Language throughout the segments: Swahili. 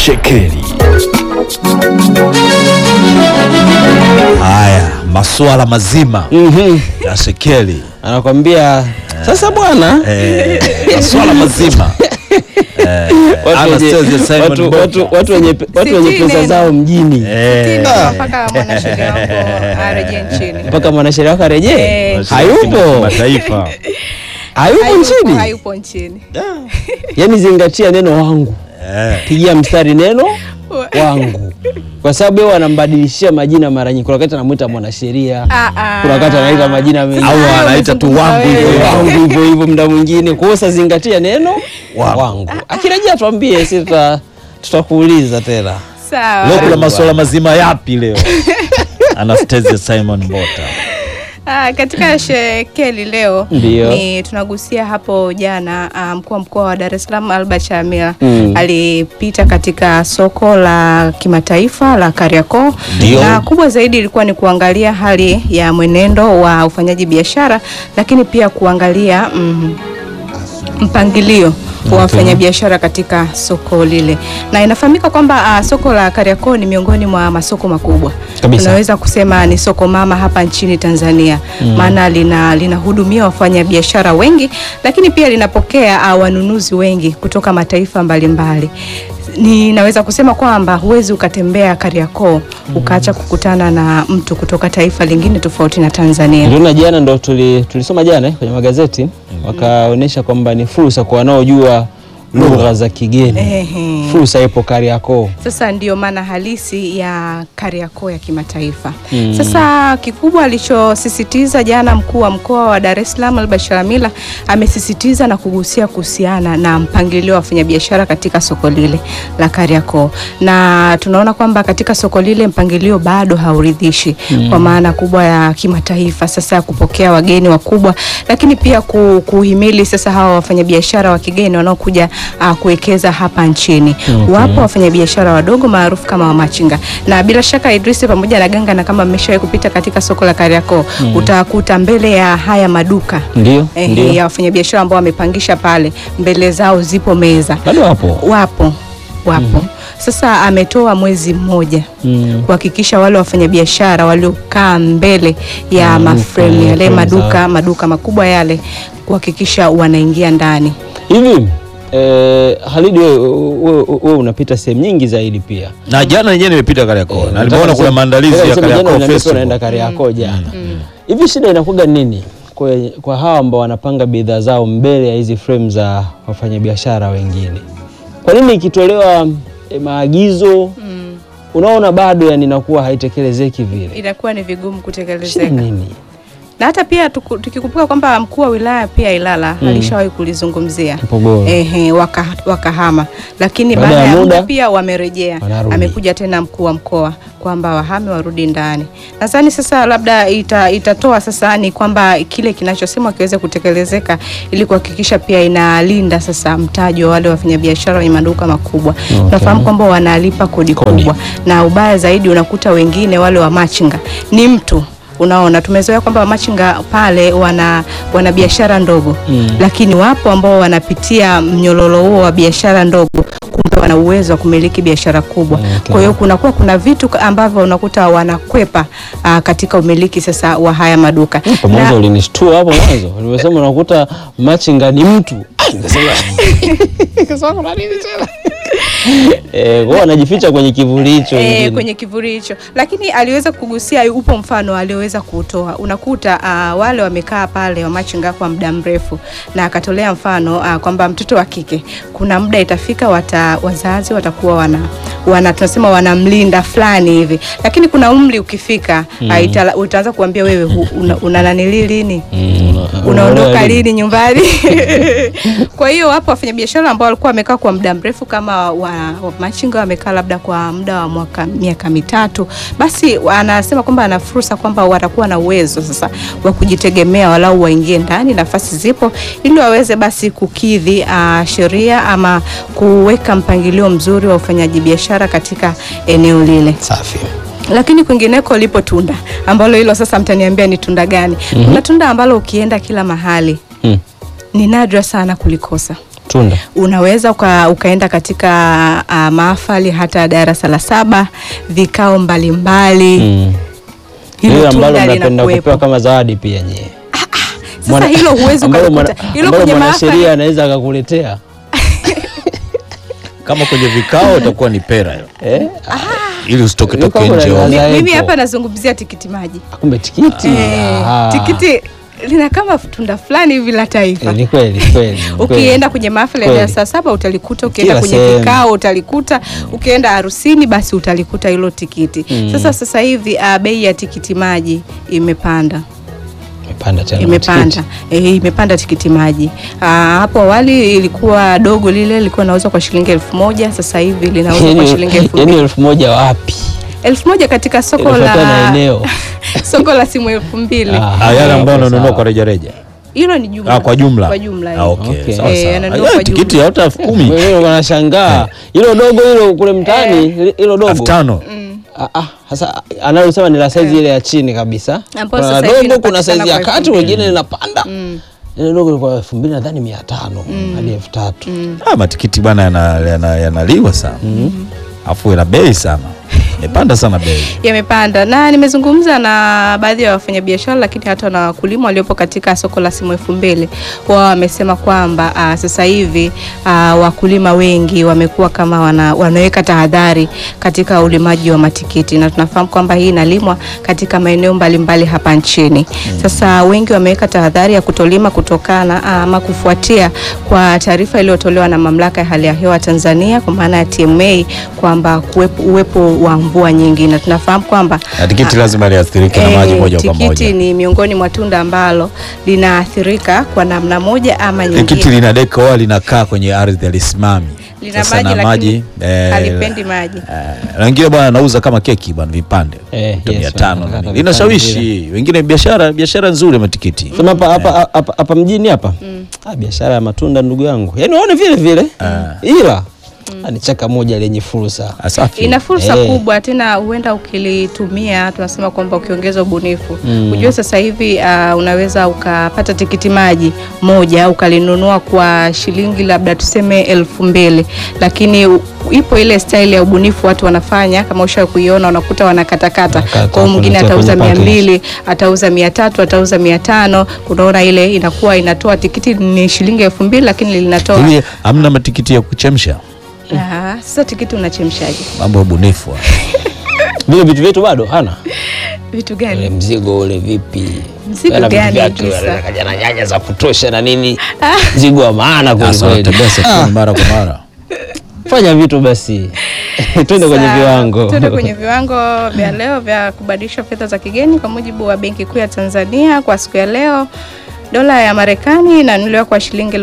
Shekeli. Haya, masuala mazima Mhm. ya Shekeli, Anakwambia sasa bwana eh, masuala mazima eh, watu Anastasia wenye- Simon watu- Mboka. watu- watu wenye pe- watu wenye Sitini pesa neno. zao mjini Eh, Ndio, mpaka mwanasheria wako arejee nchini. mpaka mwanasheria wako arejee Eh. hayupo mataifa hayupo Hayupo- nchini hayupo nchini. yani zingatia neno wangu eh, pigia mstari neno wangu kwa sababu yeye wanambadilishia majina mara nyingi kuna wakati anamwita mwanasheria Ah, ah. kuna wakati anaita majina mengi au anaita tu wangu hivyo hivyo. wangu hivyo hivyo muda mwingine kwa hiyo sasa zingatia neno Wangu. wangu akirejea tuambie si tuta- tutakuuliza tena Sawa. leo kuna masuala mazima yapi leo Anastasia Simon Mbota Ah, katika shekeli leo Ndio. ni tunagusia hapo jana ah, mkuu wa mkoa wa Dar es Salaam Albert Shamila Mm. alipita katika soko la kimataifa la Kariakoo Ndio. na kubwa zaidi ilikuwa ni kuangalia hali ya mwenendo wa ufanyaji biashara lakini pia kuangalia mm, mpangilio wa wafanyabiashara katika soko lile, na inafahamika kwamba uh, soko la Kariakoo ni miongoni mwa masoko makubwa Kabisa. tunaweza kusema ni soko mama hapa nchini Tanzania maana lina linahudumia wafanyabiashara wengi, lakini pia linapokea uh, wanunuzi wengi kutoka mataifa mbalimbali. Ninaweza kusema kwamba huwezi ukatembea Kariakoo ukaacha kukutana na mtu kutoka taifa lingine tofauti na Tanzania. Niliona jana ndo tuli, tulisoma jana eh, kwenye magazeti wakaonyesha kwamba ni fursa kwa wanaojua lugha za kigeni. Ehe. Fursa ipo Kariakoo. Sasa ndiyo maana halisi ya Kariakoo ya kimataifa. Mm. Sasa kikubwa alichosisitiza jana mkuu wa mkoa wa Dar es Salaam Albert Shalamila amesisitiza na kugusia kuhusiana na mpangilio wa wafanyabiashara katika soko lile la Kariakoo, na tunaona kwamba katika soko lile mpangilio bado hauridhishi kwa maana kubwa ya kimataifa, sasa ya kupokea wageni wakubwa, lakini pia ku, kuhimili sasa hawa wafanyabiashara wa kigeni wanaokuja uh, kuwekeza hapa nchini. Wapo wafanyabiashara wadogo maarufu kama wamachinga, na bila shaka Idrisi pamoja na Ganga, na kama mmeshawahi kupita katika soko la Kariakoo utakuta mbele ya haya maduka Ndio, eh, ndio. ya wafanyabiashara ambao wamepangisha pale, mbele zao zipo meza, Bado wapo. wapo wapo. Sasa ametoa mwezi mmoja Mm. kuhakikisha wale wafanyabiashara waliokaa mbele ya Mm, maframe frame, yale frame maduka zao. maduka makubwa yale kuhakikisha wanaingia ndani. Hivi eh, Halidi wewe wewe- wewe unapita sehemu nyingi zaidi pia. na jana yenyewe nimepita Kariakoo na nimeona Nataka kuna niseme- maandalizi nataka ya niseme jana Kariakoo unaniambia unaenda Festival Kariakoo jana. Hivi shida inakuwa nini kwa, kwa hawa ambao wanapanga bidhaa zao mbele ya hizi frame za wafanyabiashara wengine? Kwa nini ikitolewa eh, maagizo Mm. unaona bado yani inakuwa haitekelezeki vile? Inakuwa ni vigumu Shida kutekelezeka. nini? na hata pia tuku- tukikumbuka kwamba mkuu wa wilaya pia Ilala alishawahi kulizungumzia Mpogoro. ehe, waka, wakahama, lakini Baada baada ya ya muda, muda pia wamerejea, wanarudi. amekuja tena mkuu wa mkoa kwamba wahame warudi ndani. Nadhani sasa labda ita, itatoa sasa ni kwamba kile kinachosemwa kiweze kutekelezeka ili kuhakikisha pia inalinda sasa mtaji wa wale wafanyabiashara wenye maduka makubwa. Tunafahamu kwamba wanalipa kodi, Kodi. kubwa na ubaya zaidi unakuta wengine wale wa machinga ni mtu Unaona, tumezoea kwamba wamachinga pale wana wana biashara ndogo Mm. lakini wapo ambao wanapitia mnyororo huo wa biashara ndogo, kumbe wana uwezo wa kumiliki biashara kubwa. Okay. Kwa hiyo kunakuwa kuna vitu ambavyo unakuta wanakwepa aa, katika umiliki sasa wa haya maduka Kwa mwanzo ulinishtua hapo mwanzo. Nimesema unakuta machinga ni mtu. Ah, nikasema nikasema kuna nini tena? Eh, kwa anajificha kwenye kivuli hicho E, wengine. kwenye kivuli hicho, lakini aliweza kugusia, upo mfano alioweza kuutoa. Unakuta uh, wale wamekaa pale wamachinga kwa muda mrefu, na akatolea mfano uh, kwamba mtoto wa kike kuna muda itafika wata, wazazi watakuwa wana, wana tunasema wanamlinda fulani hivi, lakini kuna umri ukifika mm. uh, itala, utaanza kuambia wewe hu- una, una nanili lini Mm, una- unaondoka unaelewa lini nyumbani? kwa hiyo wapo wafanyabiashara ambao walikuwa wamekaa kwa muda mrefu kama wa, wa machinga wamekaa labda kwa muda wa mwaka miaka mitatu, basi anasema kwamba ana fursa kwamba watakuwa na uwezo sasa wa kujitegemea, walau waingie ndani, nafasi zipo, ili waweze basi kukidhi uh, sheria ama kuweka mpangilio mzuri wa ufanyaji biashara katika eneo lile Safi. lakini kwingineko lipo tunda ambalo hilo sasa mtaniambia ni tunda gani? Kuna tunda ambalo ukienda kila mahali Mm. ni nadra sana kulikosa. Tunda. unaweza uka, ukaenda katika uh, mahafali hata darasa la saba, vikao mbalimbali Mm. hilo Hilo ambalo tunda mnapenda linakuwepo. kupewa kama zawadi pia nyie. Sasa Mwana- hilo huwezi ambalo ukalikuta mwana- hilo ambalo kwenye mwanasheria mahafali anaweza akakuletea kama kwenye vikao itakuwa ni pera hiyo. eh? ili usitoke toke Ilikuwa nje kuna ovyo. ladha mimi Zaepo. hapa nazungumzia tikiti maji Kumbe tikiti. Eh, Ah. tikiti lina kama tunda fulani hivi la taifa Eh, ni kweli kweli. ni kweli. ukienda kwenye mahafali ya Kweli. darasa saba utalikuta, ukienda Kila kwenye sehemu. kikao utalikuta, ukienda harusini basi utalikuta hilo tikiti. Mm. Sasa sasa hivi uh, bei ya tikiti maji imepanda Imepanda tena. imepanda matikiti. eh, imepanda tikiti maji. Ah, hapo awali ilikuwa dogo lile lilikuwa nauzwa kwa shilingi elfu moja sasa hivi linauzwa kwa shilingi elfu Yaani mbili elfu moja wapi? elfu moja katika soko Inafuatana na la eneo. soko la simu elfu mbili Ah. Ah, yale ambayo Okay, unanunua sawa. kwa rejareja hilo ni jumla ah, kwa jumla kwa jumla ah, okay. Okay. sawa, Eh, sawa. yananunua Ah, kwa tikiti jumla. ya hata elfu kumi Wewe wanashangaa. Hilo dogo hilo kule mtaani, hilo elfu dogo. tano Ah, ah, sasa analosema ni la saizi ile ya chini kabisa. Ambayo Kuna sasa hivi dogo, kuna inapatikana saizi ya kwa kati, elfu wengine linapanda. Mm. Ile dogo ilikuwa elfu mbili nadhani mia tano hadi elfu tatu. ah, matikiti bwana yanaliwa yana, yanaliwa sana afu ina bei sana imepanda sana bei yamepanda na nimezungumza na baadhi ya wafanyabiashara lakini hata na wakulima waliopo katika soko la simu elfu mbili wao wamesema kwamba uh, sasa hivi uh, wakulima wengi wamekuwa kama wana, wanaweka tahadhari katika ulimaji wa matikiti na tunafahamu kwamba hii inalimwa katika maeneo mbalimbali hapa nchini sasa wengi wameweka tahadhari ya kutolima kutokana ah, ama kufuatia kwa taarifa iliyotolewa na mamlaka ya hali ya hewa Tanzania kwa maana ya TMA kwamba kuwepo, uwepo wa mvua nyingi na tunafahamu kwamba na tikiti lazima liathirike na eh, maji moja kwa tikiti moja ni miongoni mwa tunda ambalo linaathirika kwa namna moja ama tikiti nyingine. lina deka wala linakaa kwenye ardhi alisimami Lina Sasa maji na lakini maji eh, halipendi maji. eh, na wengine bwana anauza kama keki bwana vipande Eh, Vita yes, mia tano wanakata na nini. vipande linashawishi wengine biashara biashara nzuri ya matikiti Sema hapa hapa hapa hapa mjini hapa. Ah, biashara ya matunda ndugu yangu. Yaani waone vile vile. Ila ah, ni chaka moja lenye fursa. asafi ina fursa Eh. kubwa tena, huenda ukilitumia, tunasema kwamba ukiongeza ubunifu Mm. ujue sasa hivi uh, unaweza ukapata tikiti maji moja ukalinunua kwa shilingi labda tuseme elfu mbili lakini u- ipo ile style ya ubunifu watu wanafanya, kama usha kuiona, unakuta wanakatakata. Wanakata, Kwa hiyo mwingine kuletea atauza kwenye mia package. mbili atauza mia tatu atauza mia tano unaona ile inakuwa inatoa tikiti ni shilingi elfu mbili lakini linatoa hivi hamna matikiti ya kuchemsha Ah, sasa tikiti unachemshaje? mambo ya ubunifu Vile vitu vyetu bado hana. Vitu Ule gani? mzigo ule vipi? Mzigo Yana vitu gani, vyake, Idrisa? wale kaja na nyanya za kutosha na nini? Mzigo wa maana kweli Sasa kweli. wanatembea sokoni mara kwa mara Fanya vitu basi. Twende kwenye Sawa, viwango. Tuende kwenye viwango vya leo vya kubadilisha fedha za kigeni kwa mujibu wa Benki Kuu ya Tanzania kwa siku ya leo. Dola ya Marekani inanunuliwa kwa shilingi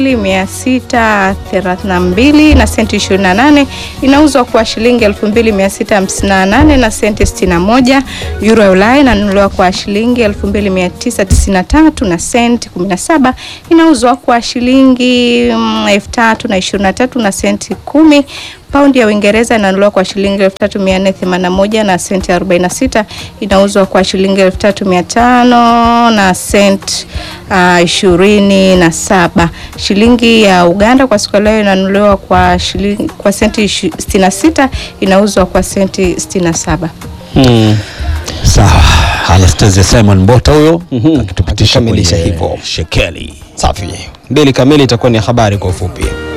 2632 na senti 28, inauzwa kwa shilingi 2658 na senti 61. Euro ya Ulaya inanunuliwa kwa shilingi 2993 na senti 17, inauzwa kwa shilingi mm, 3023 na senti 10. Paundi ya Uingereza inanunuliwa kwa shilingi 3481 na senti 46, inauzwa kwa shilingi 3500 na senti uh, ishirini na saba. Shilingi ya Uganda kwa siku ya leo inanunuliwa kwa shilingi kwa senti ishi- 66, inauzwa kwa senti 67. Hmm. sawa Anastasia Simon Mbota huyo Mhm. akitupitisha Akikamilisha kwenye hivyo. shekeli Safi. Mbili kamili itakuwa ni habari kwa ufupi.